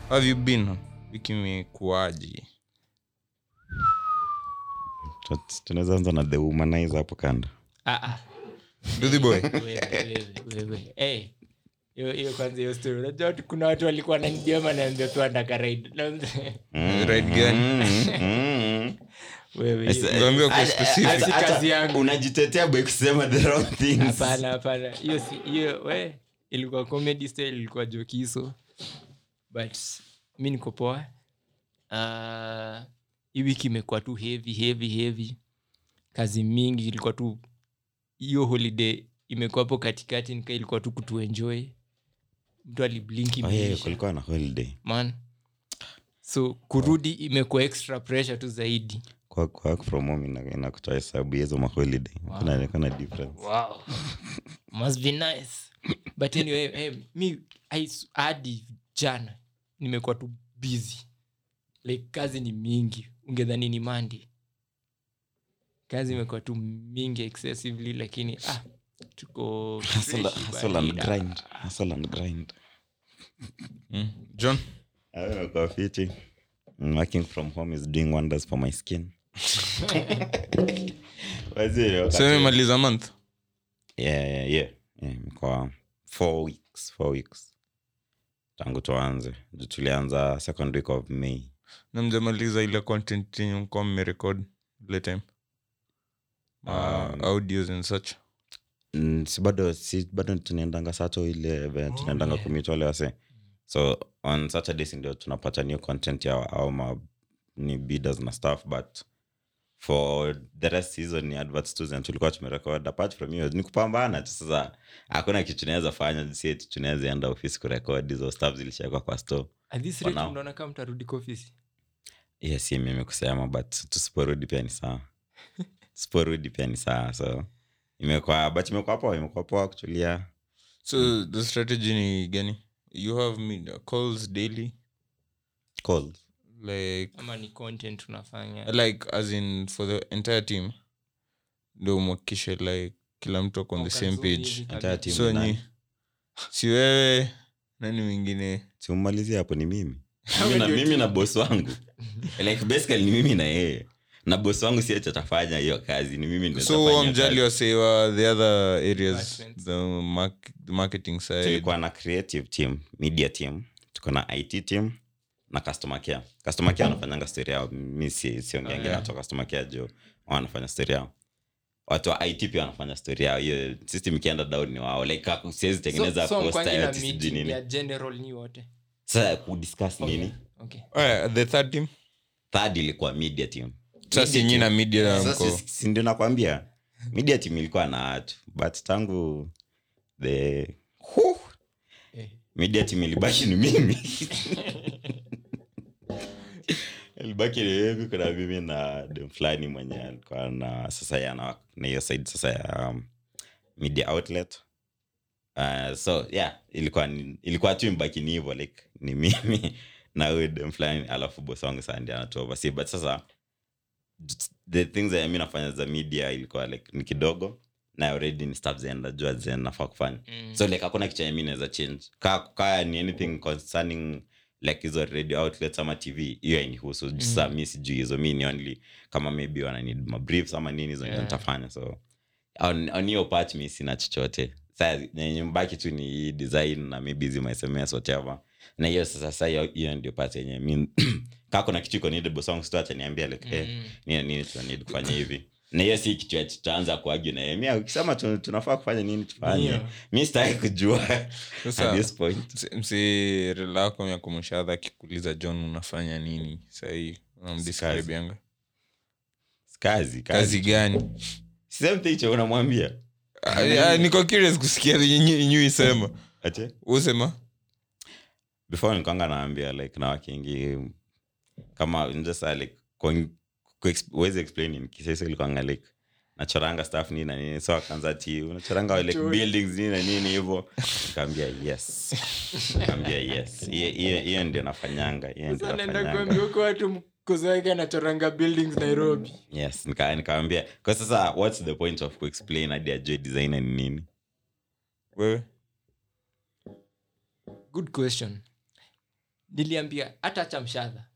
How have you been wiki imekuaje Tut- tunaweza anza na the womanizer hapo kando Ah, ah. Duthi boy Wewe, wewe, wewe. Eh, hiyo hiyo kwanza hiyo story unajua tu kuna watu walikuwa wananidiama naambia tu andaka ride ride gani Mm. wewe hiyo- Ngambia kwa Hata- specific. hata- Si hata kazi yangu. unajitetea by kusema the wrong things hapana hapana hiyo si hiyo we ilikuwa comedy style ilikuwa jokiso but mi niko poa uh, hii wiki imekuwa tu heavy heavy heavy kazi mingi ilikuwa tu hiyo holiday imekuwa hapo katikati nika ilikuwa tu kutuenjoy mtu aliblinki Oh, yeah, imeisha. kulikuwa na holiday man so kurudi imekuwa extra pressure tu zaidi kwa kwa work from home ina- inakutoa hesabu hizo maholiday kuna kuna difference wow must be nice but anyway hey, mi I s- hadi jana nimekuwa tu busy like kazi ni mingi ungedhani ni mandi kazi imekuwa tu mingi excessively lakini ah tuko Hustle- fresh hustle and barida. grind hustle and grind Mm. john Ah, imekuwa fiti Mm, working from home is doing wonders for my skin Wazee, wakati- seme maliza month yeah, yeah, yeah. Yeah, imekuwa four weeks four weeks tangu tuanze Ju tulianza second week of may na mjamaliza ile content yenye mkuwa mmerekod ile time uh, Um, audios and such Mm, si bado si bado tunaendanga sato ile ve- tunaendanga kumit wale wase so on saturdays ndio tunapata new content ya au ma ni bidders na stuff but for the rest season ni adverts tu zenye tulikuwa tumerekod apart from hiyo ni kupambana tu sasa hakuna kitu tunaweza fanya si eti tunaweza enda ofisi kurekod hizo stuff zilishawekwa kwa store At this For rate now. mnaona kama mtarudi kwa ofisi yes si mimi kusema but tusiporudi pia ni sawa tusiporudi pia ni sawa so imekuwa but imekuwa poa imekuwa poa kutulia so the strategy ni gani you have media calls daily calls like ama ni content unafanya like as in for the entire team ndo mwakikishe like kila mtu ako on the same page Entire team so ni nani? ni si wewe nani mwingine simmalizia hapo ni mimi Wewe mimi na, ndio mimi team. na bos wangu like basically ni mimi na yeye na bos wangu si ati atafanya hiyo kazi ni mimi ndio so nitafanya wamjali kazi. wasewa the other areas Departments. the, mark, the marketing side tulikuwa na creative team media team tuko na it team na customer care customer care wanafanyanga story yao mi si- siongeangi Oh, yeah. natoa customer care juu wao wanafanya story yao watu wa it pia wanafanya story yao hiyo system ikienda down ni wao like haku- siwezi tengeneza so, so poster mkwangi na ati sijui meeting nini ya general ni wote sasa kudiscuss nini okay Alright, the third team third ilikuwa media team sasa Media nyinyi team. na media Sasa mko si- si ndio nakwambia media team ilikuwa na watu but tangu the Huh! Eh. media team ilibaki ni mimi ilibaki ni mimi kuna mimi na dem fulani mwenye alikuwa na sasa yana na hiyo side sasa ya um, media outlet uh, so yeah ilikuwa ni- ilikuwa tu mbaki ni hivyo like ni mimi na huyu dem fulani alafu boss wangu saa ndio anatu oversee but sasa the things that mi nafanya za media ilikuwa like ni kidogo na already ni stuff zenye najua zenye nafaa kufanya Mm. so like hakuna kitu yenye mi naweza change kaa kaa ni anything concerning like hizo radio outlets ama tv hiyo ainihusu mm. sa mi sijui hizo mi ni only kama maybe wana need mabriefs ama nini hizo ndio Yeah. nitafanya so on on hiyo part mi sina chochote sa yenye mbaki tu ni hii design na maybe hizi my sms whatever na hiyo sasa sa hiyo hiyo ndio part yenye mi kaa kuna kitu iko needed boss wangu sito ataniambia like hey, Mm. nini nini tunanid kufanya hivi na hiyo si kitu ati tutaanza kuagi na yeye. Mi ukisema tu- tunafaa kufanya nini tufanye Ndio. mi sitaki kujua Sasa- at this point Msi- msi relako ya kumshadha akikuuliza john unafanya nini sahii unamdescribianga kazi kazi kazi gani same thing cha unamwambia Ah, ah, niko curious kusikia nyuisema ache usema before nikwanga naambia like na wakingi kama njasa like kwa- kuex- huwezi explain in kisasa ilikwanga like nachoranga staff nini na nini so akaanza ti unachoranga like Chori. buildings nini na nini hivyo nikaambia yes nikaambia yes hiyo hiyo- hiyo ndio nafanyanga hiyo ndio Sasa naenda nafanyanga kuambia huko watu mkozo wake anachoranga buildings nairobi yes nika- nikawambia kwa sasa what's the point of kuexplain hadi ajue designer ni nini wewe good question niliambia hata acha mshadha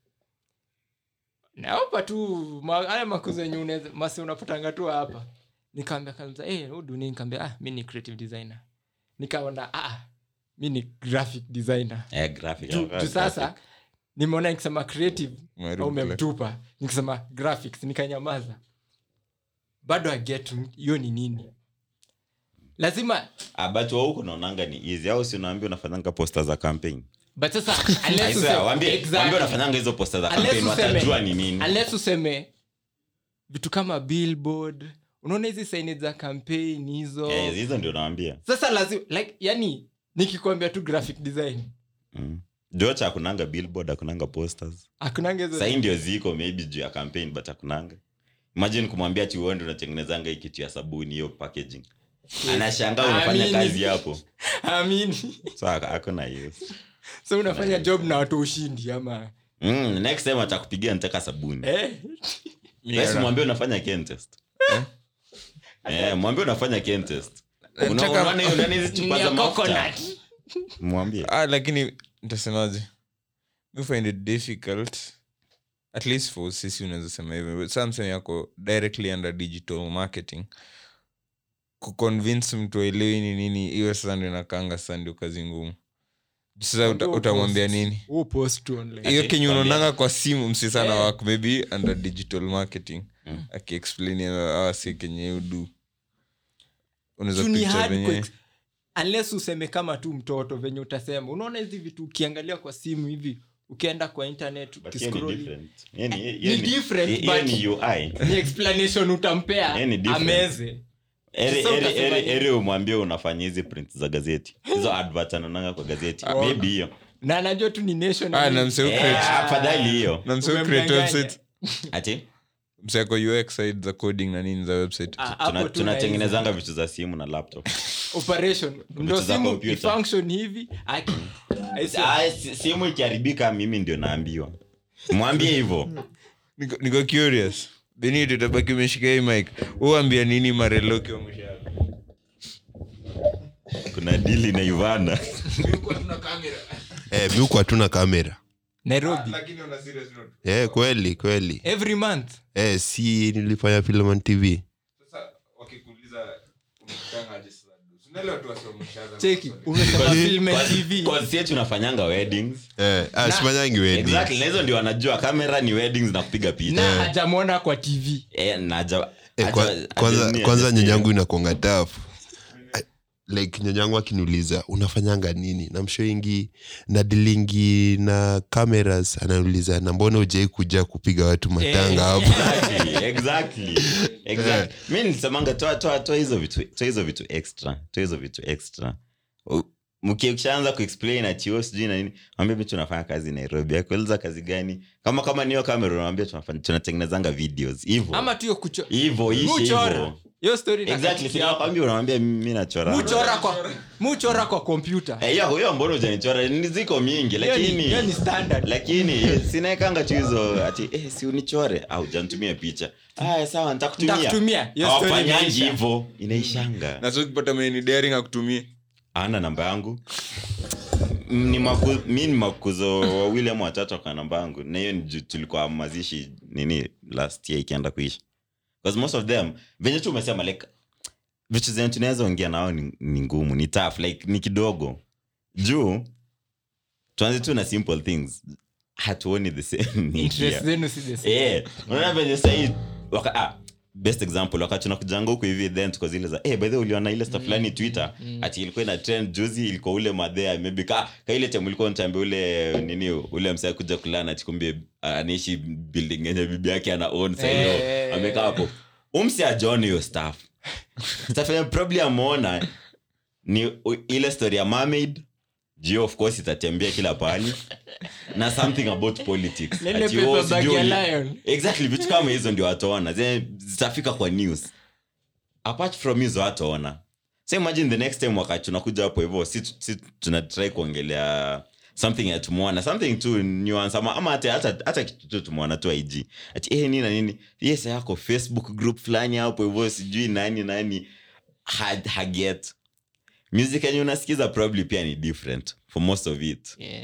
naopa tu ma- haya makuzo yenye unaweza- masi unapatanga tu hapa nikaambia kanza hey, uduni nikaambia ah, mi ni creative designer nikaona ah, mi ni graphic designer Eh, graphic. juu juu sasa nimeona nikisema creative Umeharibu au kila- umemtupa nikisema graphics nikanyamaza bado aget hiyo ni nini lazima Ah, but wa huku naonanga ni easy au si unaambia unafanyanga posta za campaign but sasa I unless swear, useme- waambie Exactly. waambie unafanyanga hizo posta za Unless campaign useme- watajua ni nini unless useme vitu kama billboard unaona hizi saini za campaign hizo Eh, hizo ndio naambia sasa lazima like yani nikikwambia tu graphic design mm. jocha akunanga billboard akunanga posters akunanga hizo sahii ndio ziko maybe juu ya campaign but akunanga imagine kumwambia ati uende unatengenezanga hii kitu ya sabuni hiyo packaging anashangaa unafanya Amini. kazi hapo amini so ak- akuna hiyo so unafanya job na watu ushindi ama mm, next time atakupigia nitaka sabuni eh? basi mwambie unafanya ken test eh, mwambie unafanya ken test Una- Nataka- unaona hiyo ndani hizi chupa Ni za ya mafuta coconut. mwambie ah, lakini ntasemaje mi find it difficult at least for sisi unaweza sema hivyo samsem yako directly under digital marketing kuconvince mtu aelewi ni nini iwe sasa ndio nakanga sasa ndio kazi ngumu sasa uta, Ndio utamwambia post. nini Huo post tu online. hiyo Ati, kenye kwambia. unaonanga kwa simu msi sana Yeah. wak maybe under digital marketing Mm. akiexplain awasi kenye udu unaweza Juu ni picture hard venye ku- unless useme kama tu mtoto venye utasema unaona hizi vitu ukiangalia kwa simu hivi ukienda kwa internet But hiyo ni ukiscroll different. Hiyo ni- hiyo ni ni- different, hiyo but- ni UI. ni explanation utampea Yeah, ni different. ameze Eri- Sasa eri- utasema eri- nini? eri umwambie unafanya hizi print za gazeti hizo advert anaonanga kwa gazeti Ah. maybe hiyo na anajua tu ni nation Ah, na mse Eh, ucreate- afadhali hiyo na mse ucreate Umemdanganya. website ati mseko ux side za coding na nini za website Ah, hapo tuna- tu tunatengenezanga vitu za simu na laptop naweza- operation ndo Vitu za simu computer. ifunction hivi aki aise- Ah, si- simu ikiharibika mimi ndio naambiwa mwambie hivyo niko, niko curious benito tabaki umeshika hii mic uambia nini mareloki wa mwisho yako kuna dili na ivana eh, miuku hatuna kamera nairobi lakini on a serious note eh, kweli kweli every month eh, si nilifanya filman tv sasa wakikuuliza umekutangaje sasa unaelewa tu wasi wameshaanza cheki umesema film and tv kwansia tunafanyanga weddings eh, ah, sifanyangi wedding. exactly na hizo ndio wanajua kamera ni weddings na kupiga na picha hajamwona kwa tv Eh, na haja- Eh, haja- kwa- haja- kwanza nini, kwanza haja- nyanyangu inakuanga tafu like nyanyangu akiniuliza unafanyanga nini namshoingi nadilingi na cameras anauliza na mbona ujai kuja kupiga watu matanga hapo Exactly, exactly, exactly. mi nisemanga toa toa toa hizo vitu toa hizo vitu extra toa hizo vitu extra U- mki- ukishaanza kuexplain atio sijui na nini ambia mi tunafanya kazi nairobi akueleza kazi gani kama kama niyo kamera unawambia tunafanya tunatengenezanga videos hivo ama tu hiyo kucho hivo ishe muchora hivo hiyo story exactly nakatikia hapo. sinakwambia unawambia mi nachora muchora kwa muchora kwa kompyuta Eh, hiyo hiyo mbona ujanichora ni ziko mingi Hiyo ni- lakini hiyo ni standard lakini sinaekanga tu hizo ati eh, si unichore au jantumia picha aya sawa ntakutumia ntakutumia hiyo story awafanyangi imeisha. hivo inaishanga na so ukipata meni daring akutumie ana namba yangu M- ni maku, mi ni makuzo wawili ama watatu waka namba yangu na hiyo ni juu tulikuwa mazishi nini last year ikienda kuisha bcause most of them venye tu umesema like vitu zenye tunaweza ongea nao ni, ni ngumu ni tough like ni kidogo juu tuanze tu na simple things hatuoni the same interest here. zenu si the same. Eh, unaona venye sahii waka, ah, best example wakati tunakujanga huku hivi then tuko zile za eh, by the way uliona ile stuff fulani twitter ati ilikuwa ina trend juzi ilikuwa ule madhea maybe ka, ka ile time ulikuwa unatambia ule nini ule msee kuja kulana ati kumbe ah, anaishi building yenye bibi yake ana own sasa hiyo Eh. amekaa hapo umse ajooni hiyo stuff stuff yenye probably ameona ni u- ile story ya mermaid juu of course itatembea kila pahali na something about politics Lele Ati, oh, paper bag sijui ya uli- lion. exactly vitu kama hizo ndio wataona zenye zitafika kwa news apart from hizo wataona so imagine the next time wakati tunakuja hapo hivyo si, si tunatrai kuongelea something ya tumeona something tu nuance ama, ama hata, hata, hata kitu tu tumeona tu ig ati eh, nini na nini yes yako facebook group fulani hapo hivyo sijui nani nani ha- haget music yenye unasikiza probably pia ni different for most of it Yeah.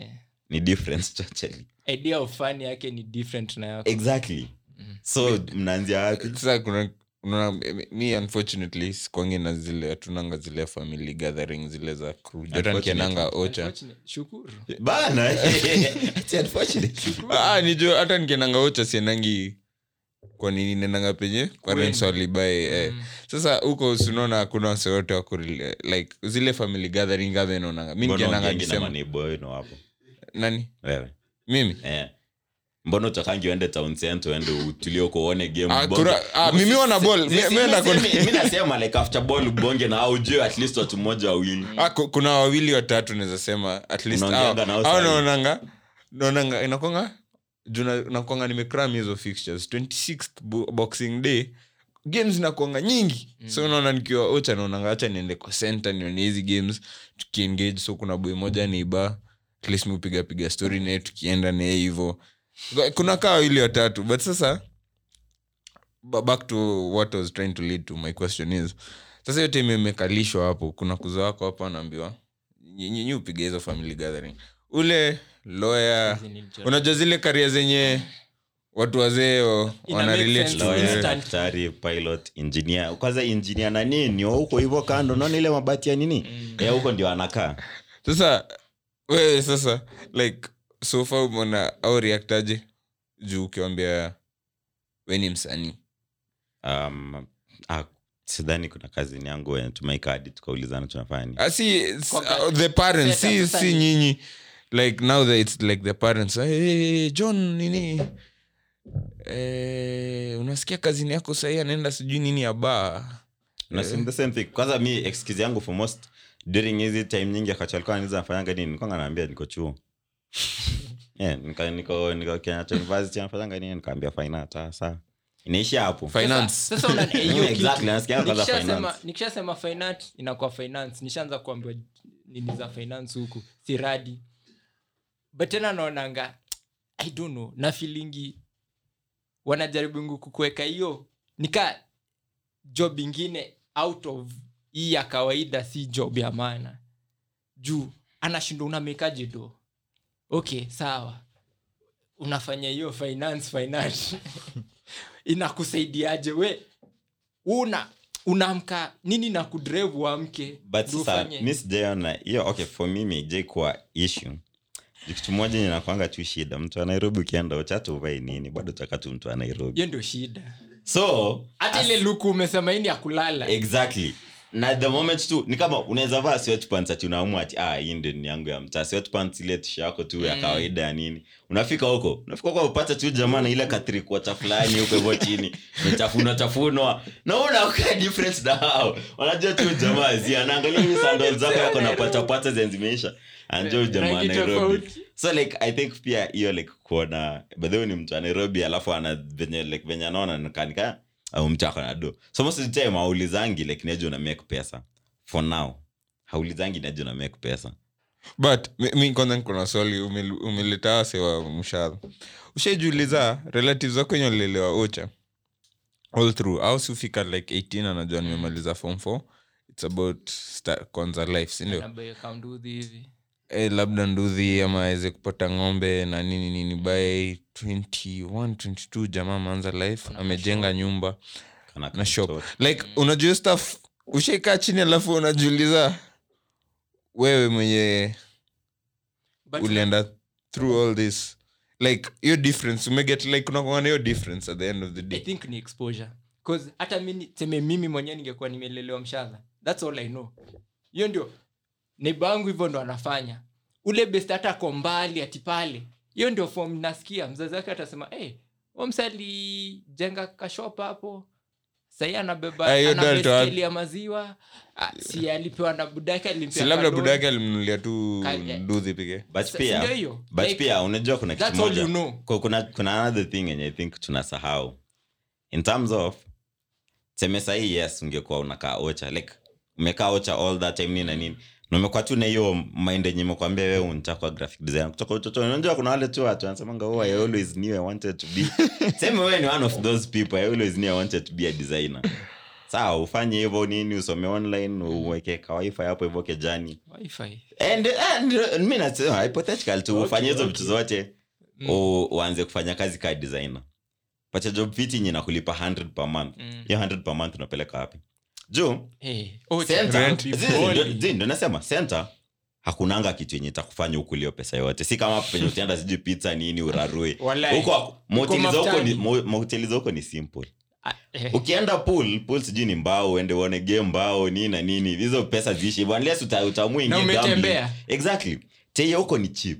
ni different totally idea of fun yake ni different na yako exactly so mnaanzia wapi sasa kuna unaona mi unfortunately sikwangi na zile hatunanga zile family gathering zile za crew hata nikiendanga ocha Unfortunate- shukuru bana It's unfortunate. Ah, nijo hata nikiendanga ocha siendangi kwa nini nendanga penye parents walibae eh. sasa huko sinaona hakuna wase wote wako rela- like zile family gathering gathering naonanga mi Mbona nikiendanga ukiingi na December maneighbor wenu hapo nani wewe mimi eh mbona utakangi uende town center uende utulie uko uone game Ah, ubonge? kura- ah, mimi wana ball. Si- Mi- si- mi enda si- kuna- mi- mi nasema like after ball ubonge na au juu at least watu mmoja wawili ah, ku- kuna wawili watatu naweza sema at least Unaongeanga hao- nao hao sahi. naonanga naonanga inakwanga juu na- nakwanga nimekram hizo fixtures 26th bo- boxing day games nakwanga nyingi so unaona nikiwa ocha naonanga hacha niende kwa center nione hizi games tukiengage so kuna boy moja niiba at least miupiga piga story naye tukienda naye hivo kuna kaa wawili watatu but sasa ba- back to what I was trying to lead to my question is sasa yote imemekalishwa hapo kuna kuzo wako hapo anaambiwa nyinyi upiga hizo family gathering ule lawyer unajua zile karia zenye watu wazee o- Ina wana make relate sense. to Lawyer, wewe. Instant. daktari pilot engineer kwanza engineer na nini huko hivyo kando naona ile mabati ya nini ya huko ndio anakaa sasa wewe sasa like so far umeona au reactaje juu ukiwambia we ni msanii um, ah, sidhani kuna kazini yangu wenye tumeika hadi tukaulizana tunafanya nini Ah, si s- Kwa- uh, the parents si, Setup, si sasa- nyinyi like now that it's like the parents hey, hey, john nini eh, unasikia kazini yako sahii anaenda sijui nini ya baa Na si- the same thing kwanza mi excuse yangu for most during hizi time nyingi akacha alikuwa ananiuliza nafanyanga nini nilikuwa naambia niko chuo yeah, nika, niko niko Kenyatta University nafanyanga nini nikaambia fine art ah, sawa inaisha hapo finance Sasa- sasa una- eh, hiyo Mm, exactly, kitu. nasikia kwanza Nikishasema- finance. nikishasema finance inakuwa finance nishaanza kuambiwa nini za finance huku si radi but tena naonanga i don't know na filingi wanajaribu kukuweka hiyo nika job ingine out of hii ya kawaida si job ya maana juu anashindwa unamekaje do okay sawa unafanya hiyo finance finance inakusaidiaje we una unaamka nini na kudrevu uamke but ndio sasa ufanye? mi sijaiona hiyo okay for mimi ijai kuwa issue Ju kitu moja yenye nakwanga tu shida mtu wa nairobi ukienda uchata uvai nini bado takatu mtu wa nairobi hiyo ndio shida so hata ile luku umesema ini ya kulala exactly na the moment tu ni kama unaweza vaa sweatpants ati unaamua ati ah hii ndio ni yangu ya mtaa sweatpants ile tisha yako tu ya kawaida ya nini unafika huko unafika huko upata tu jamaa na ile katrikuota fulani huko hivyo chini mechafuna chafunwa na unakaa difference na hao wanajua tu jamaa zi anaangalia hizi sandals zako yako na pata pata zenye zimeisha anajua jamaa Rangi Nairobi tofauti. so like i think pia hiyo like kuona bedhewe ni mtu wa nairobi alafu ana venye like venye anaona nikanika au mtu ako na do so most of the time haulizangi like neje una make pesa for now haulizangi neje una make pesa but mi- mi kwanza nkona swali umel- umeleta wase wa mshahara ushaijuliza relatives wako wenye walilelewa ocha all through au siufika like 18 anajua nimemaliza form 4 its about start, kwanza life sindio Na bei kaunduthi hivi eh, labda nduthi ama aweze kupata ng'ombe na nini nini by 21 22 jamaa ameanza life amejenga nyumba Kana na shop mtoto. like unajua hiyo stuff ushaikaa chini alafu unajiuliza wewe mwenye But ulienda through all this like hiyo difference umeget like unakuana hiyo difference at the end of the i day think ni exposure cause hata mi seme mimi mwenyewe ningekuwa nimelelewa mshadha thats all i know hiyo ndio neiba wangu hivyo ndo anafanya ule best hata ko mbali ati pale hiyo ndio fom nasikia mzazi wake atasema hey, omsali jenga kashop hapo sahii anabeba Ah, hiyo ana ndio alitoa- baiskeli ya maziwa ah, si alipewa na budake alimpea si labda kadoni. buda yake alimnunulia tu Ka- eh. nduthi pekee but Sa- pia ndio hiyo. but Like, pia unajua kuna kitu that's all moja you know. Ku- kuna, kuna another thing yenye i think tunasahau in terms of seme sahii yes ungekuwa unakaa ocha like umekaa ocha all that time nini na nini na umekuwa tu na hiyo mind yenye imekwambia wewe untakwa graphic design kutoka utotoni unajua kuna wale tu watu wanasemanga oh, i always knew i wanted to be seme wewe ni one of those people i always knew i wanted to be a designer sawa ufanye hivyo nini usome online uweke kawifi hapo hivyo kejani Wi-Fi. and, and uh, mi nasema hypothetical tu Okay, ufanye hizo okay. vitu zote Mm. u- uanze kufanya kazi ka designer pacha job fiti yenye nakulipa 100 per month Mm. hiyo 100 per month unapeleka wapi juu Eh, oh, center- it's zi- be zi- balling. ndo- zi- ndo nasema center hakunanga kitu yenye itakufanya ukulio pesa yote si kama penye utaenda sijui pizza nini urarue Walai. huko mahoteli za huko ni- mafutani. mo- mahoteli za huko ni simple Ah, eh, ukienda pool pool sijui ni mbao uende uone game mbao nini na nini hizo pesa ziishi hivyo unless uta, utaamua na ingie gambling. umetembea exactly teia huko ni cheap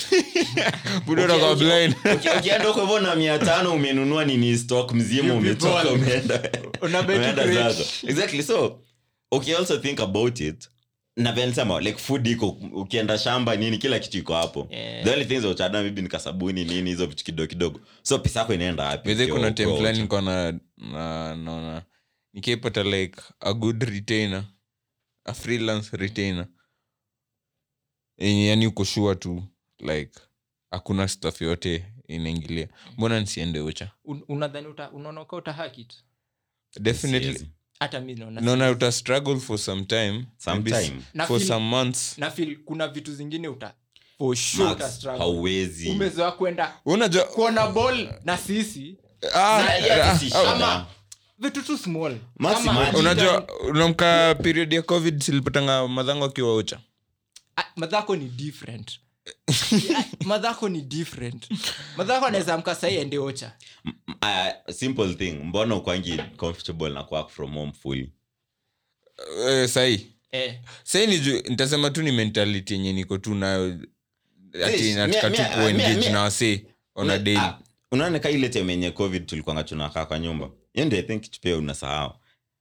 Budo unakuwa Uki- blind. uki- ukienda huko hivyo na mia tano umenunua nini stock mzima You umetoka people. umeenda Una bet umeenda great. zako exactly so uki also think about it na vile nilisema like food iko ukienda shamba nini kila kitu iko hapo Yeah. the only things uchada maybe ni kasabuni nini hizo vitu kidogo kidogo so pesa yako inaenda wapi By the way, ukiwa kuna time uko fulani out? niko na na- naona nikipata like a good retainer a freelance retainer yenye yani uko sure tu like hakuna staff yote inaingilia mbona nisiende ucha Un- unadhani uta- unaona uka utahakit definitely Siwezi. hata mi naona naona uta struggle for some time maybe s- Sometime. Na for feel- some months na feel kuna vitu zingine uta for sure Max, uta struggle. hauwezi umezoa kwenda unajua kuona ball na sisi ah, Na- yeah, ah, si ah, shida. Ama- vitu tu small Max, Kama imagine. unajua unamka period ya covid silipatanga madhango akiwa ucha Ah, madhako ni different Yeah, madhako ni different madhako anaweza amka sahii ende ocha uh, simple thing mbona ukwangi comfortable na kuwork from home fully eh, sahii eh. sai ni juu nitasema tu ni mentality yenye niko tu nayo ati Yes, nataka mia- tu mia- kuengage mia- na wasee on a Una- daily ah, unaona ka ile time yenye covid tulikwanga tunakaa kwa nyumba hiyo ndio i think kitu pia unasahau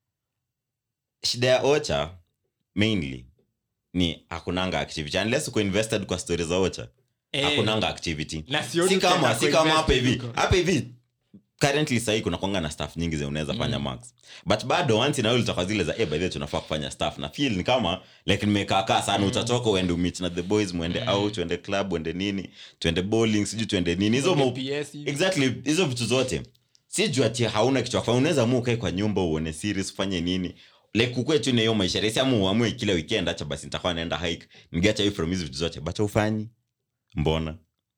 shida ya ocha mainly ni hakunanga activity unless uko invested kwa story za ocha Eh. hakunanga activity Na sioni si kama utaenda si kama kuinvest hapa hivi huko. hapa hivi currently sahii kuna kwanga na staff nyingi zenye unaweza fanya max but bado once inayo litakwa zile za eh, by the way tunafaa kufanya staff na feel ni kama like nimekaakaa sana utatoka uende umit na the boys mwende out uende club uende nini tuende bowling sijui tuende nini hizo Ende mau- PS hivi. exactly hizo vitu zote si juu ati hauna kitu ya kufanya unaweza amua ukae kwa nyumba uone series ufanye nini like kukue tu na hiyo maisha rahisi ama uamue kila weekend acha basi nitakuwa naenda hike nigeacha away from hizo vitu zote but ufanyi mbona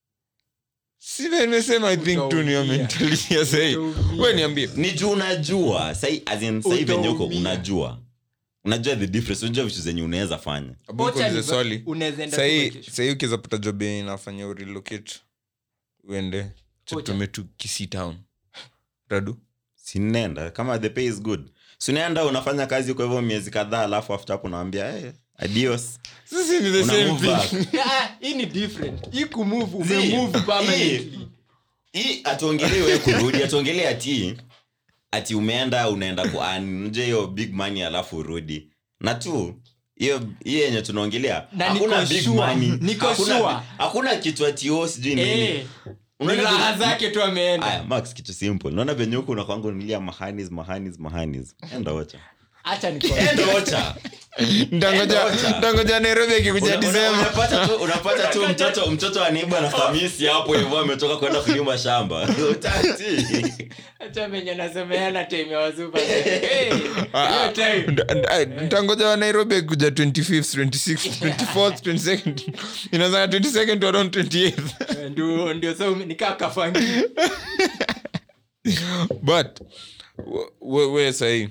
si vile nimesema i think tu niyo Utaumia. mentality ya sahii Utaumia. we niambie ni juu unajua sai as in sai venye uko Utaumia. unajua unajua the difference unajua vitu zenye unaweza fanya Abu Ocha nikuulize ni- swali unaweza enda tu sahii vacation. sahii ukiweza pata job yenye inafanya urelocate uende tutume tu kisi town radu sinenda kama the pay is good sinaenda unafanya kazi kwa hivyo miezi kadhaa alafu after hapo unaambia hey, adios sisi ni the Una same move thing back. Ah, hii ni different hii kumove Zii, umemove hii- permanently hii atuongelee we kurudi atuongelee ati ati umeenda unaenda kuanje hiyo big money alafu urudi na tu hiyo hiyo yenye tunaongelea Na hakuna niko big sure, money niko hakuna, sure. hakuna kitu ati o sijui nini Eh, ni Unaona raha vile- zake tu ameenda aya max kitu simple naona venye huku unakwanga unilia mahanis mahanis mahanis enda ocha hacha niko enda ocha ntangoja Enda ocha. ntangoja nairobi akikuja Una- una- disemba unapata tu unapata tu mtoto mtoto anaiba na kamisi hapo hivyo ametoka kwenda kulima shamba utati hacha venye nasemeana time ya wazuba Eh, hiyo time ntangoja wa nairobi akikuja 25th 26th 24th 22nd inazaa 22nd to around 28th ndio ndio sa nikaa kafangi but we- we, we sahii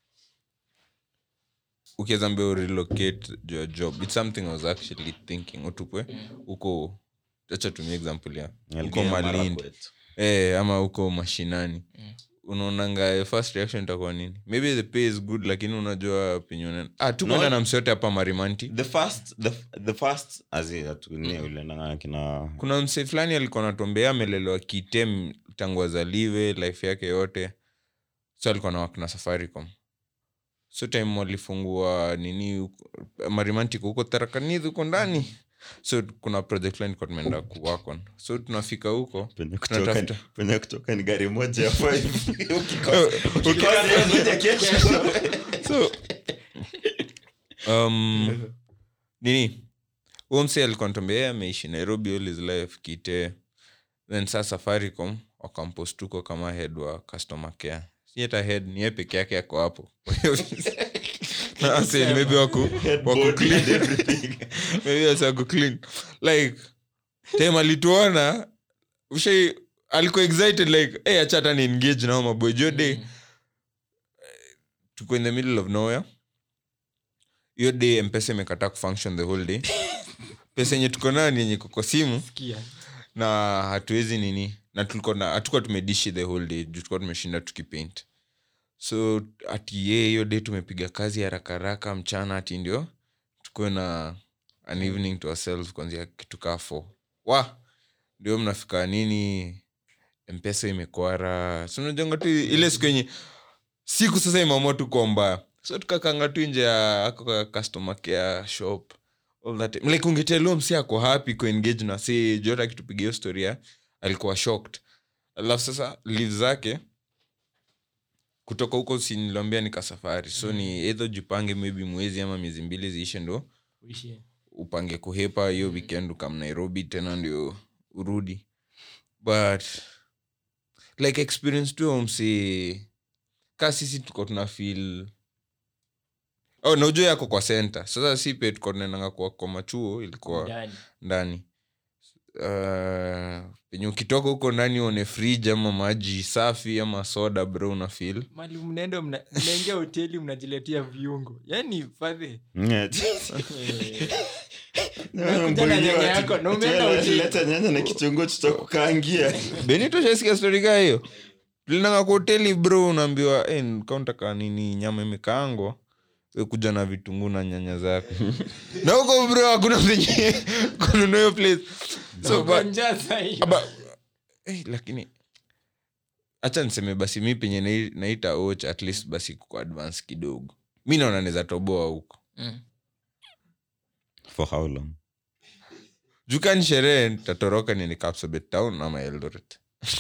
ukiweza mbia urelocate your job its something i was actually thinking utupwe huko acha tumia example ya huko malindi eh, ama huko mashinani unaonanga first reaction itakuwa nini maybe the pay is good lakini unajua penye unaenda- ah, tu kwenda No. na msiote hapa marimanti the first the, the first azi atunie ule nanga kina kuna mse fulani alikuwa natuambea amelelewa kitem tangu azaliwe life yake yote so alikuwa na wakina safaricom so time walifungua nini huko- marimantiko huko tarakanidhi huko ndani so kuna project fulani kwa tumeenda kuwakon so tunafika huko penye kutoka tunatafuta penye kutoka ni gari moja ya five Ukikosa- ukikosa hiyo moja kesho so um, nini huo mse alikuwa natuambia yeye ameishi nairobi all his life kite then saa safaricom wakampost huko kama head wa customer care si hata head ni yeye peke yake ako hapo na wase maybe wako wako clean maybe wase wako clean like time alituona ushai alikuwa excited like hey, acha hata ni engage nao maboy jo day tuko in the middle of nowhere hiyo day mpesa imekataa kufunction the whole day pesa yenye tuko nayo ni yenye iko kwa simu Sikia. na hatuwezi nini na tulikuwa na hatukuwa tumedishi the whole day juu tulikuwa tumeshinda tukipaint so ati ye hiyo day tumepiga kazi haraka haraka mchana ati ndio tukuwe na an evening to ourselves kuanzia kitu kaa four wa ndio mnafika nini mpesa imekwara sinajonga tu ile siku yenye siku sasa imeamua tu kwa mbaya so tukakanga tu nje ya ako ka customer care shop all that time. like ungetelua msi ako happy kuengage na si jota akitupiga hiyo storia alikuwa shocked alafu sasa live zake kutoka huko siniliambia nika safari so ni edho jipange maybe mwezi ama miezi mbili ziishe ndo Uishi. upange kuhepa hiyo weekend ukam nairobi tena ndio urudi but like experience tu msi ka sisi tuko tuna feel oh, na ujue yako kwa center sasa si pe tuko tunaendanga kwa, kwa machuo ilikuwa Ndani. ndani uh, penye ukitoka huko ndani uone fridge ama maji safi ama soda bro una feel mali mnaenda mna- mnaingia hoteli mnajiletea viungo yani fadhe Unakuja na nyanya yako, na umeenda hoteli. leta nyanya na kichungu tutakukaangia benito shasikia stori kaa hiyo tulinanga kwa hoteli bro unaambiwa hey, kauntaka nini nyama imekaangwa we kuja na vitunguu na nyanya zako na huko bro hakuna venye kununua hiyo place so Uko but, njaa sahi. aba, hey, lakini hacha niseme basi mi penye nai- naita och at least basi kuko advance kidogo mi naona naweza toboa huko Mm. for how long jukani sherehe tatoroka nini kapsabet town ama eldoret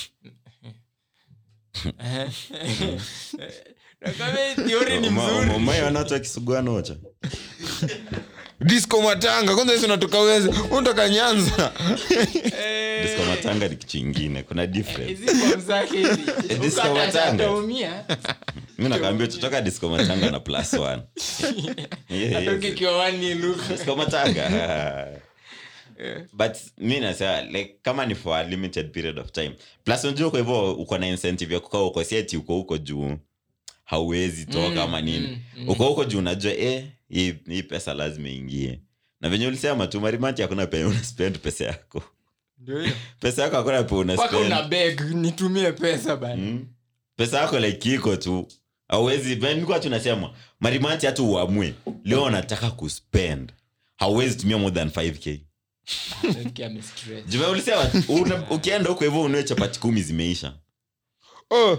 Na kama hii theory ni mzuri umai wanato akisugua nocha disco matanga kwanza hisi unatoka wezi unatoka nyanza Eh, disko matanga ni kitu ingine kuna difference hizi form zake hizi. Disco Uko hata matanga. ataumia. mi nakaambia tutoka disko matanga na plus one Yes. Atoke kiwani luka. Disco matanga but mi nasema like kama ni for a limited period of time plus unajua kwa hivyo uko na incentive ya kukaa uko siati uko huko juu hauwezi toka ama nini mm, mm. uko huko juu unajua eh, hii, hii pesa lazima ingie na venye ulisema tu marimanti hakuna penye una spend pesa yako Ndio hiyo. pesa yako hakuna pe una mpaka spend una beg nitumie pesa bana mm. pesa yako like iko tu hauwezi nikuwa tunasema marimanti hata uamue leo unataka kuspend hauwezi tumia more than 5k Nasikia amestress. juve ulisema una- ukienda huko hivyo unue chapati kumi zimeisha oh,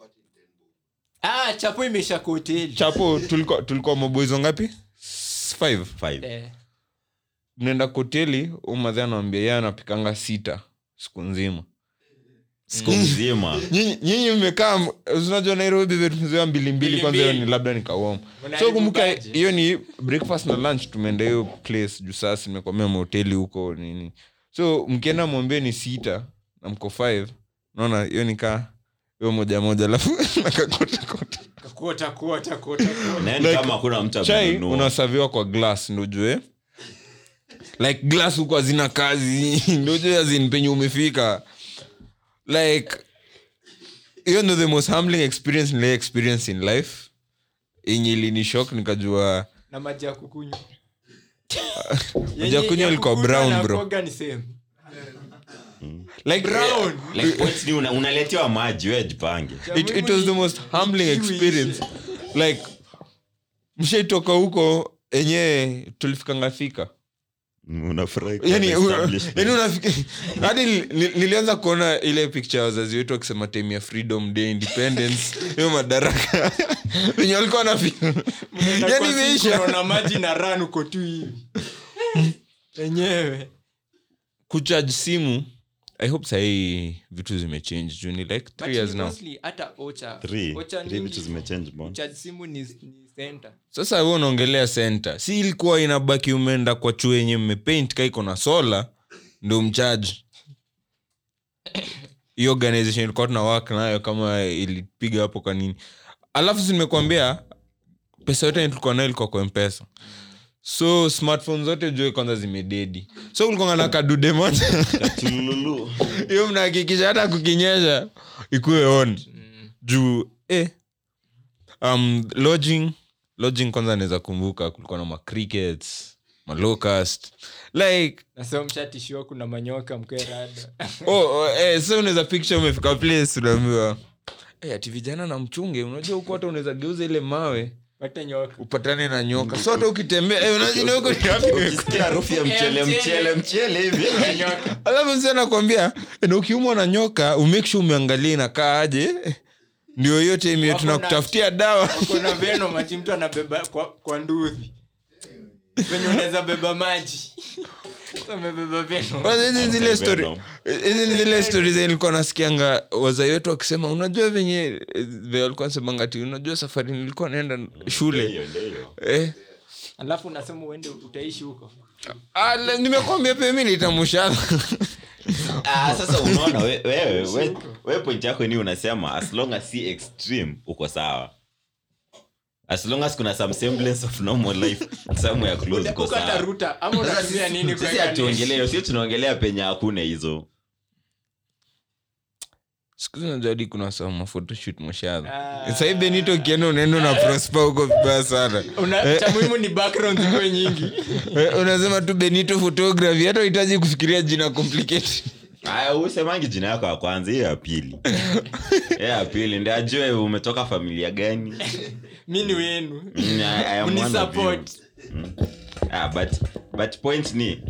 ah chapo imeisha kwa hoteli chapo tulikuwa tulikuwa maboizo ngapi S- five Five. Eh, mnaenda koteli umadhi anawambia ye anapikanga sita siku nzima siku mzima Nyinyi- nyinyi mmekaa m- unajua nairobi vile tumezoea mbili mbili Mbili kwanza hiyo mbili. ni labda nikawom so Mnaharibu kumbuka budget. hiyo ni breakfast na lunch tumeenda hiyo place juu sasa nimekwamia mahoteli huko nini so mkienda mwambie ni sita na mko five naona hiyo nikaa hiyo moja moja alafu nakakotakota kakuota kuota kuota kuota. naeni Like, kama hakuna mtu chai amenunua unasaviwa kwa glass ndojue like glass huko hazina kazi ndojue azin penye umefika like hiyo ndo the most humbling experience nilai experience in life yenye ilinishok nikajua na maji ya kukunywa Maji ya kunywa ilikuwa brown, bro. ni same like brown like point ni una- unaletewa maji we jipange it, it was the most humbling experience like mshaitoka huko enyewe tulifikanga thika unafurahi yani kwa establishment. yani unafika hadi ni- ni- nilianza kuona ile picture ya wazazi wetu wakisema time ya freedom day independence hiyo madaraka wenye walikuwa na yani imeisha na maji na ran uko tu hivi enyewe kucharge simu i hope sahii vitu zimechange juu ni like three years now hata ocha Three. ocha Three mingi, vitu zimechange mbona? kucharge simu ni, ni center sasa we unaongelea center si ilikuwa inabaki umeenda kwa chuo yenye mmepaint ka iko na sola ndo mchaji hiyo organization ilikuwa tuna work nayo kama ilipiga hapo kwa nini alafu si nimekuambia pesa yote yenye tulikuwa nayo ilikuwa kwa mpesa so smartphone zote jue kwanza zimededi so kulikuwa na kadude moja Katululu. hiyo mnahakikisha hata kukinyesha ikuwe on juu eh, um, lodging lodging kwanza naweza kumbuka kulikuwa na macrickets malocust like nasema mshatishiwa kuna manyoka mkerada oh, oh, eh, so unaweza picture umefika place unaambiwa eh, ati vijana na mchunge unajua huko hata unaweza geuza ile mawe pate nyoka upatane na nyoka so hata ukitembea eh, unajua huko ni wapi Ukisikia harufu ya mchele mchele mchele hivi nyoka alafu msi anakwambia na ukiumwa na nyoka umake sure umeangalia inakaa aje ndio hiyo time hiyo Wako na- tunakutafutia dawa kuna veno machi mtu anabeba kwa, kwa nduthi venye unaweza beba maji So amebeba veno Kwanza hizi zile story Venom. hizi ni zile stori zenye nilikuwa nasikianga wazai wetu wakisema unajua venye eh, venye walikuwa nasemanga ati unajua safari nilikuwa naenda shule Ndio, ndio. eh, alafu unasema uende utaishi huko ah, le- nimekwambia pia mi nitamushana Ah, sasa unaona we- wewe we, we point yako ni unasema as long as si extreme uko sawa as long as kuna some semblance of normal life somewhere close uko sawa ukataruta ama unatumia nini sisi kuweka hatuongelea sio tunaongelea penye hakuna hizo siku hizi unajua hadi kuna saa mafotoshoot mashadha Ah. sahii benito ukienda unaenda na prosper huko vibaya sana Una- cha muhimu ni background zikuwe nyingi Eh, unasema tu benito photography hata uhitaji kufikiria jina complicated aya usemangi jina yako ya kwanza hiyo ya pili hiyo ya pili ndi ajue umetoka familia gani mi ni wenu Mm, I- I am one of you. Mnisupport. ah, but, but point ni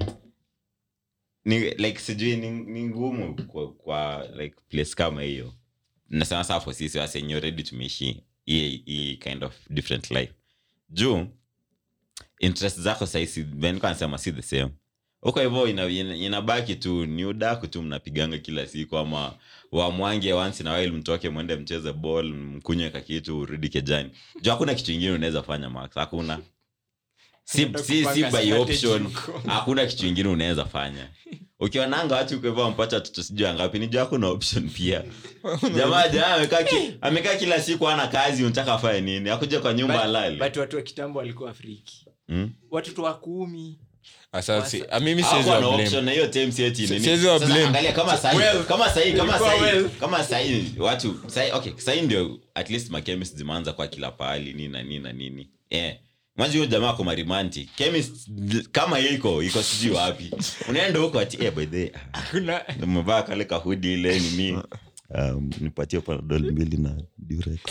ni like sijui ni, ni ngumu kwa, kwa like place kama hiyo nasema saa for sisi wasenye already tumeishi hii hii kind of different life juu interest zako saisi nasema si the same huko hivyo ina, ina, inabaki tu ni udaku tu mnapiganga kila siku ama wamwange once na while mtoke mwende mcheze ball mkunywe kakitu urudi kejani juu hakuna kitu ingine unaweza fanya max hakuna si, Unaenda si, si kupanga by strategy option huko. hakuna kitu ingine unaweza fanya ukionanga watu uko hivyo wampata watoto sijui angapi ni juu hakuna option pia jamaa jamaa amekaa ki, amekaa kila siku ana kazi unataka afanye nini akuja kwa nyumba But- alale but watu wa kitambo walikuwa friki Hmm? watoto wa kumi asasi mimi siwezi Hawakuwa na wa blame. option na hiyo time si eti nini. Siwezi wa Sasa blame. angalia kama sahi Well, kama sahi kama ilikuwa sahi well. kama sahi watu sahi okay sahi ndio at least ma chemist zimeanza kwa kila pahali nini na nini na nini eh mwanzo huyo jamaa kwa marimanti chemist kama iko iko sijui wapi unaenda huko ati eh by the way, kuna umevaa kale kahudi ile nini um, nipatie panadol mbili na durex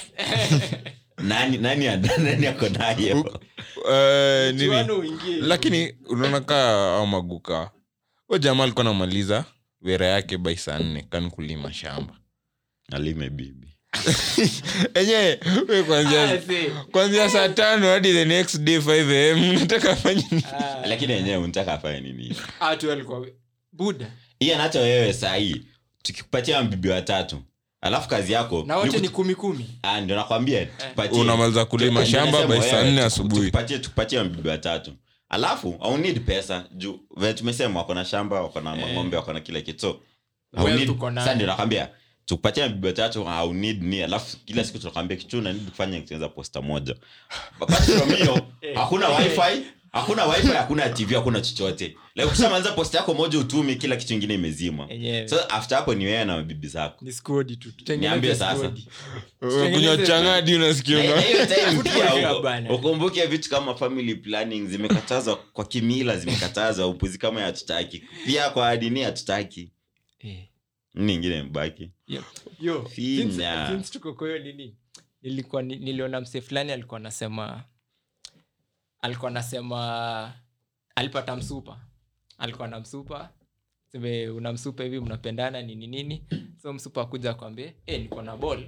nani nani nani ako nayo Eh, nini chuano uingie lakini unaona kaa au maguka u jamaa alikuwa namaliza wera yake by saa nne kan kulima shamba alime bibi enyewe we Ah, kwanzia see. kwanzia saa tano hadi the next day 5 am nataka fanye nini? Ah, lakini yenyewe unataka afanye nini ah, tu walikuwa buda hiyo nacho wewe sahii tukikupatia mbibi watatu alafu kazi yako na wote ni ni kut- kumi kumi Ah, ndio nakwambia tupatie- Unamaliza kulima tu- shamba nasema by saa wewe, nne tuku- asubuhi. tukupatie tukupatie mbibi watatu alafu au need pesa juu vile tumesema wako na shamba wako na ng'ombe wako na kila kitu so au Well, need- tuko nayo. sasa ndio nakwambia tukupatia mbibi watatu au need ni alafu kila siku tunakwambia kitu na need kufanya kutengeneza posta moja apart from hiyo hakuna wifi hakuna wifi hakuna tv hakuna chochote like ukishamaliza posta yako moja utumi kila kitu ingine imezima Enyewe. so after hapo ni wewe na mabibi zako ni skodi tu Tutengeneze Niambie sasa. skodi. kunywa changadi Na- na unasikia hiyo time pia Football uko- bana. ukumbuke vitu kama family planning zimekatazwa kwa kimila zimekatazwa upuzi kama hatutaki pia kwa dini hatutaki Eh, nini ingine mbaki yep. Yo, Finya. since- since tuko kwa hiyo nini nilikuwa ni- niliona msee fulani alikuwa anasema alikuwa anasema alipata msupa alikuwa na msupa seme una msupa hivi mnapendana nini nini so msupa akuja akwambie e, niko na ball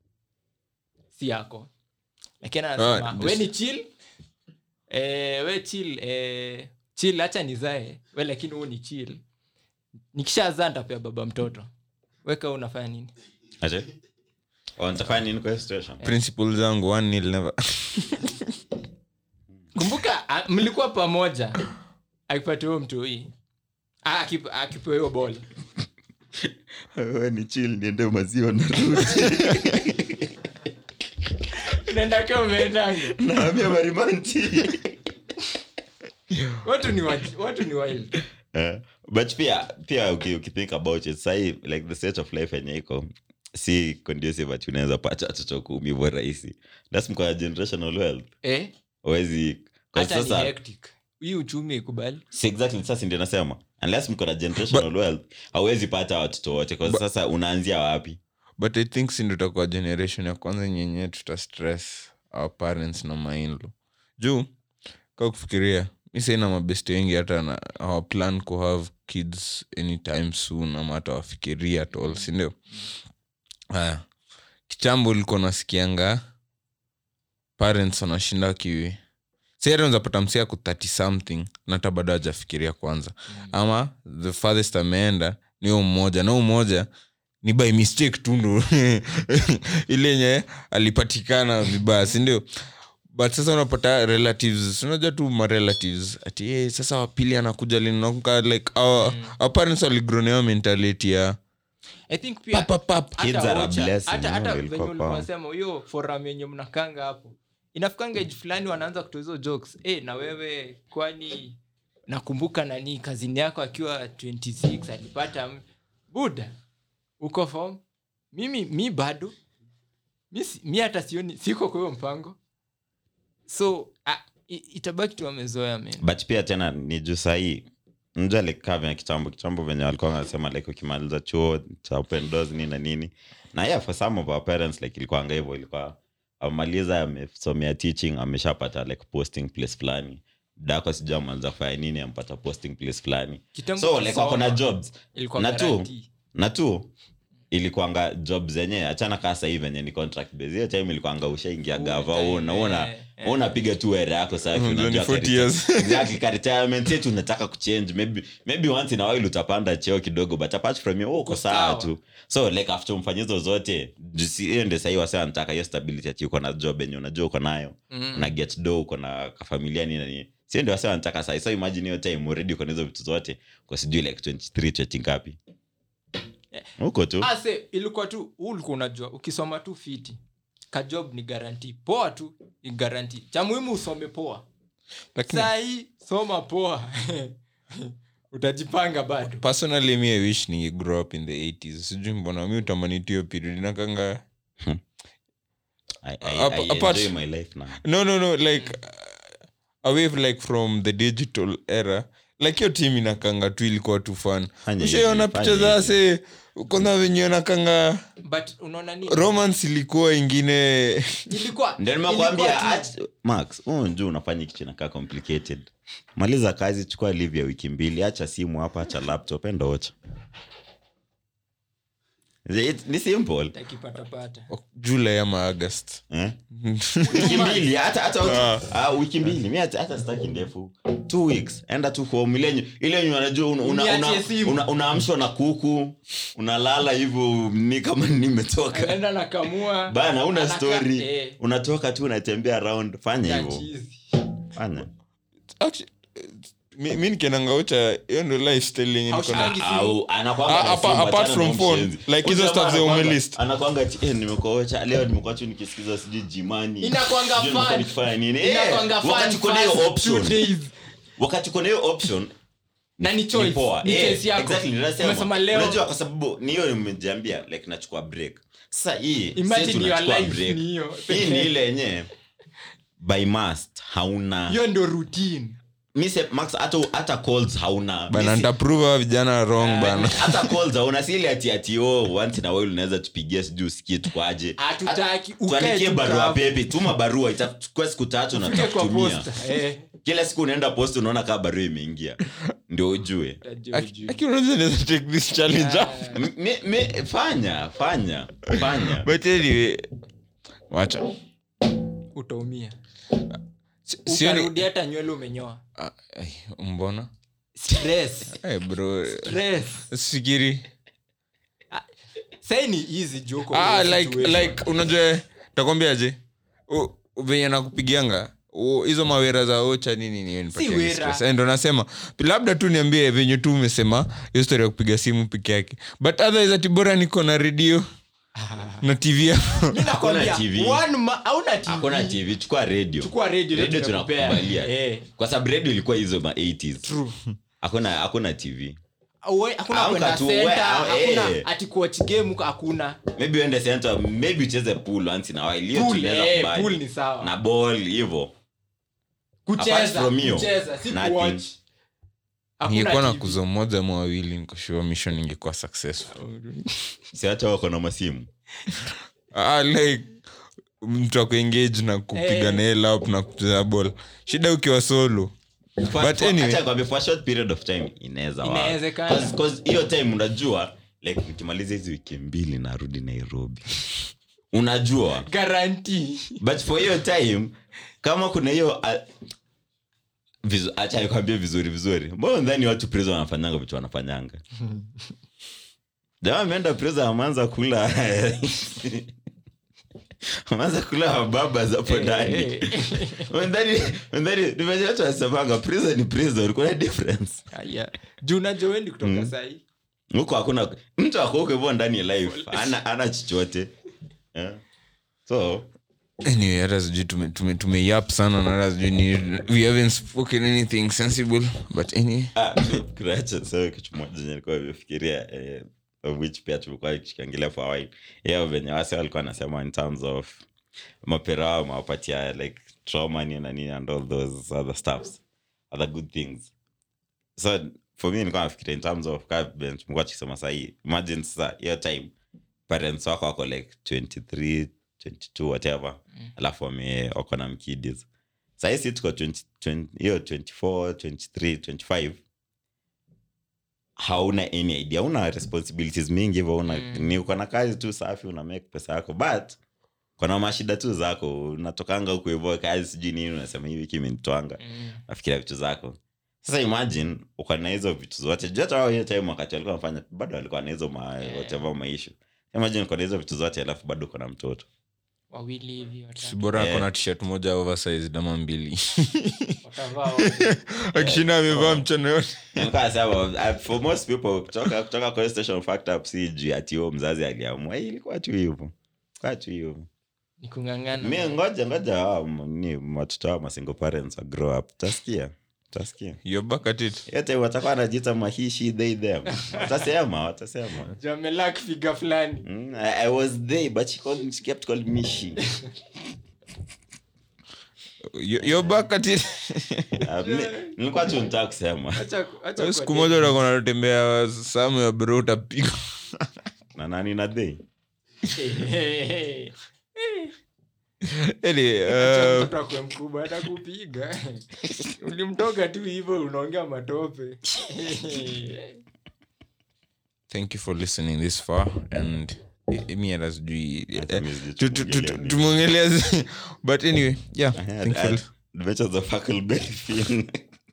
si yako lakini anasema Ah, we this- ni chill e, we chill e, chill hacha nizae we lakini huu ni chill nikishazaa ntapea baba mtoto weka unafanya nini aje Oh, nitafanya nini kwa hiyo situation principle zangu one nil never kumbuka a- mlikuwa pamoja akipatia huyo mtu hii akipewa hiyo bol Wewe ni chill niende maziwa narudi Unaenda kama umeendanga. naambia marimanti watu ni wa- watu ni wild Eh, but pia pia uki- ukithink about it sahi like the state of life yenye iko si conducive ati unaweza pata watoto kumi hivyo rahisi thats mkoa generational wealth eh awezi hata ni sasa hectic hii uchumi ikubali si exactly sasa ndio nasema unless mko na generational wealth hauwezi pata watoto wote kwa sasa unaanzia wapi but i think si ndo itakuwa generation ya kwanza nyenye tuta stress our parents na mainlo juu ka kufikiria mi saina mabesti wengi hata na our plan ku have kids anytime soon ama hata wafikiria at all sindio haya kitambo ulikuwa nasikianga parents wanashinda kiwi sahata unzapata msia ku 30 something na hata bado hajafikiria kwanza ama the farthest ameenda ni huyo mmoja na huyo mmoja ni by mistake tu ndo ile yenye alipatikana vibaya sindio but sasa unapata relatives unajua tu marelatives ati hey, sasa wapili anakuja linakumbuka like our, our parents waligronewa mentality ya i think pia pap, pap, pap. hata Kids are a Ocha, blessing, hata- you hata know, venye ilikuwa ulikuwa kwao. unasema hiyo forum yenye mnakanga hapo inafikanga age fulani wanaanza kutoa hizo jokes eh na wewe kwani nakumbuka nani kazini yako akiwa 26 alipata m- buda uko form mimi mi bado mi, si- mi hata sioni siko kwa hiyo mpango so ah, i- itabaki tu wamezoea men but pia tena ni juu sahii mja like kaa venye kitambo kitambo venye walikuwa wanasema like ukimaliza chuo cha open doors nini na nini na yeah for some of our parents like ilikuanga hivyo ilikuwa amaliza amesomea teaching ameshapata like posting place fulani dako sijua ameanza kufanya nini ampata posting place fulani Kitambo so like wako na kusoma, jobs ilikuwa na tu guarantee. na tu ilikuanga job zenye achana kaa sahii venye ni contract base hiyo time ilikuanga ushaingia gava time, una una eh, eh. unapiga tu ere yako safi Unajua ni unajua 40 ka- years. exactly ka retirement yetu unataka kuchange maybe maybe once in a while utapanda cheo kidogo but apart from hiyo, wewe uko Uko sawa sawa. tu so like after umfanye hizo zote juu si- hiyo ndio sahii wase wanataka hiyo stability ati uko na job yenye unajua uko nayo Mm. una get do uko na kafamilia nini na nini sio ndio wase wanataka sahii so imagine hiyo time already uko na hizo vitu zote kwa sijui like 23 20 ngapi huko tu Ah, se, ilikuwa tu huu ulikuwa unajua ukisoma tu fiti kajob ni garanti poa tu ni garanti cha muhimu usome poa lakini sahii soma poa utajipanga bado personally mi i wish ni grow up in the 80s sijui mbona mi utamani tu hiyo period nakanga I, I, Ap- I apart- enjoy my life now no no no like uh, away like from the digital era like hiyo team inakanga tu ilikuwa tu fun Fanya ushaiona hivi, picha fanya za se kwanza venye nakanga but unaona nini romance ilikuwa ingine ilikuwa ndio ilikuwa nimekwambia tu- ach- max huu njuu unafanya kitu inakaa complicated maliza kazi chukua live ya wiki mbili acha simu hapa acha laptop enda ocha It- ni simple takipatapata july ama august eh? wiki mbili hata hata ah, wiki mbili mi hata hata sitaki ndefu two weeks enda tu home ile yenye- ile yenye unajua una- una- Uniachie una- simu. una- unaamshwa na kuku unalala hivyo ni kama nimetoka anaenda nakamua bana una Anaka- story eh, unatoka tu unatembea around fanya ya hivyo cheese. fanya Actually, mi, mi nikiendanga ucha hiyo ndo lifestyle yenye niko na Haushangi simu. au anakwanga Ah, na apa- simu, apart achana from na phone, mshenzi. like hizo Huyu stuff za jamaa anakwanga- umelist. anakwanga ati, eh, nimekuacha leo nimekuwa tu nikisikiza sijui jimani Inakwanga Sijui nimekuwa fun. nikifanya nini Eh, Inakwanga fun wakati uko na hiyo first option two days. wakati uko na hiyo option na ni ni choice poa ni Eh, choice yako exactly, ninasema. umesema leo unajua kwa sababu ni hiyo nimejiambia like nachukua break sasa hii Imagine si your tunachukua life break. ni hiyo. hii ni ile yenye by must hauna hiyo ndo routine mi se- max hata hata calls hauna bana Mi si- ntaprove vijana wrong bana hata calls hauna si ile ati ati oh once in a while unaweza tupigia sijui usikie tukwaje Hatutaki, Hata- ukae tuandikie tu barua kavu. pepe tuma barua itachukua siku tatu na Ufike kwa tutakutumia posta eh, kila siku unaenda post unaona kaa barua imeingia ndio ujue utajua ujue. Aki unaweza naweza take this challenge up. Ah, M- mi- mi- fanya fanya fanya but anyway wacha utaumia Si- sioni utarudi hata nywele umenyoa Ah, ai, mbona stress Eh, bro stress sikiri sai ni easy joko ah, like, like unajua takwambiaje U- venye nakupigianga o- hizo mawera za ocha nini ni nipatia Si wera. stress. Eh, ndo nasema labda tu niambie venye tu umesema hiyo story ya kupiga simu peke yake but otherwise ati bora niko na redio na tv hapo. Nakwambia, TV. one ma- hauna TV. hakuna tv chukua radio Chukua radio, radio tumekupea. tunakubalia Eh. kwa sababu radio ilikuwa hizo ma 80s hakuna hakuna tv Uwe- hakuna Amka kwenda tu, center, we- hakuna eh. ati kuwatch game hakuna maybe uende center maybe ucheze pool once in a while hiyo Pool, tunaweza eh, kubali. pool ni sawa. na ball hivyo Apart kucheza from you, kucheza si nothing. kuwatch Hakuna ningekuwa na TV. kuzo moja ama wawili nikoshua mission ingekuwa successful siacha wako na masimu ah, like mtu akuengage na kupiga Eh. nail up na kucheza ball shida ukiwa solo For- But for- anyway. acha nikwambie, for a short period of time inaweza work. Inawezekana. 'Cause- 'cause hiyo time unajua like nikimaliza hizi wiki mbili narudi nairobi unajua guarantee but for hiyo time kama kuna hiyo uh, vizu, acha nikwambie vizuri vizuri mbona ndani watu prison wanafanyanga vitu wanafanyanga jamaa ameenda prison ameanza kula ameanza kula baba hapo ndani ndani ndani nimejua watu wanasemanga prison ni prison kuna difference Aya. juu najua wendi kutoka sahi huko hakuna mtu ako huko hivyo ndani ya life ana ana chochote yeah. so anyway hata sijui tume- tume- tumeyap sana na hata sijui ni we haven't spoken anything sensible but anyway Ah, kuacha sasa kitu moja chenye nilikuwa nimefikiria eh, of which pia tumekuwa tukiangalia for a while yeah venye wase walikuwa wanasema in terms of mapera wao mawapatia like trauma nini na nini and all those other stuffs other good things so for me nilikuwa nafikiria in terms of ka venye tumekuwa tukisema sahii imagine sasa hiyo time parents wako wako like 23 22 whatever alafu wame wako na mkidis sahii si tuko 20 20 hiyo 24 23 25 hauna any idea una responsibilities mingi hivyo una ni uko na kazi tu safi una make pesa yako but kona mashida tu zako unatokanga huku hivyo kazi sijui nini unasema hii wiki imenitwanga nafikiria vitu zako sasa imagine uko na hizo vitu zote juu hata wao hiyo time wakati walikuwa wanafanya bado walikuwa na hizo ma, whatever maisha imagine uko na hizo vitu zote alafu bado uko na mtoto wawili hivi watatu. si bora Eh. akona tshirt moja oversized ama mbili Watavaa wote. akishinda amevaa mchana yote Nilikuwa nasema, uh, for most people kutoka kutoka kwa hiyo station fact up si juu ati huyo mzazi aliamua Hii ilikuwa tu hivyo kwa tu hivyo ni kung'ang'ana mi ngoja ngoja hao m- ni watoto wao masingle parents wa grow up utasikia utasikia you're back at it yote watakuwa wanajiita mahishi they them watasema watasema Juu amelak figa fulani Mm, I, I was they but she, called, she kept calling me she You- you're back at it uh, mi, nilikuwa tu nitaka kusema Acha- acha siku kwa moja utakuwa natembea samu ya bro utapiga na nani na they Hey, hey, Anyway, acha uh, mtoto akwe mkubwa atakupiga ulimtoka tu hivyo unaongea matope thank you for listening this far and eh, mi hata sijui eh, mi sijui tu- tu- tu- tumeongelea nini. tumeongelea zi- but anyway yeah thank you for li- adventures of Huckleberry Finn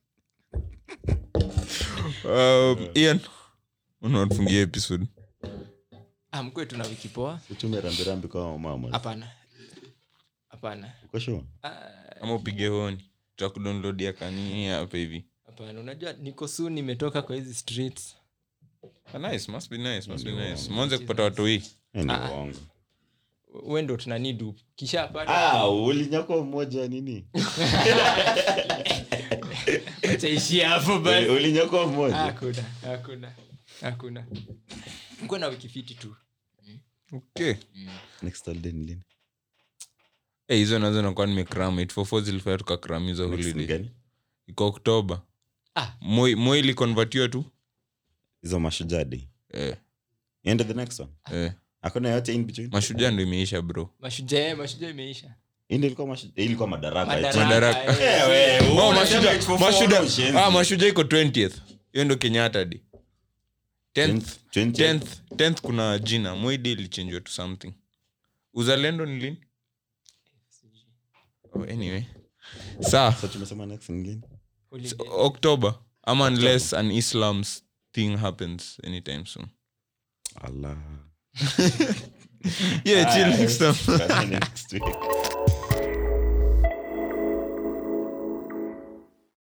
Um, ian unatufungia episode Ah, mkwe tuna wiki poa utume rambirambi kwa mama hapana hapana uko sure Ah, ama upige honi tutakudownloadia kanini hapa hivi hapana unajua niko su nimetoka kwa hizi streets Ah, nice must be nice must be nice mwanze kupata watu hii Eh, ni Ah. uongo we ndo tunanidu kishapata ah ulinyakwa mmoja nini chaishia hapo Uli- basi ulinyakwa mmoja hakuna hakuna hakuna mkwe na wiki fiti tu okay next holiday ni lini Eh, hizo nazo nakuwa nimekram 844 zilifanya tukakram hizo Next ni holiday gani iko oktoba Ah. moi moi ilikonvertiwa tu hizo mashujaa day eh, ende the next one eh. hakuna yote in between mashujaa ndo imeisha bro mashujaa mashujaa imeisha indi ilikuwa mashu- eh, ilikuwa madaraka eti. Madaraka. eh. Eh, we, wewe Oh, unasema Mashujaa- 844 Mashujaa- ushenzi. ah, mashujaa iko 20th hiyo ndo kenyatta day 10th 20th. 10th 10th kuna jina moide ilichenjwa to something uzalendo ni lini oh, anyway saa So tumesema next ni lini Holiday. october ama unless an islam's thing happens anytime soon Allah. yeah chill Ah, next time next week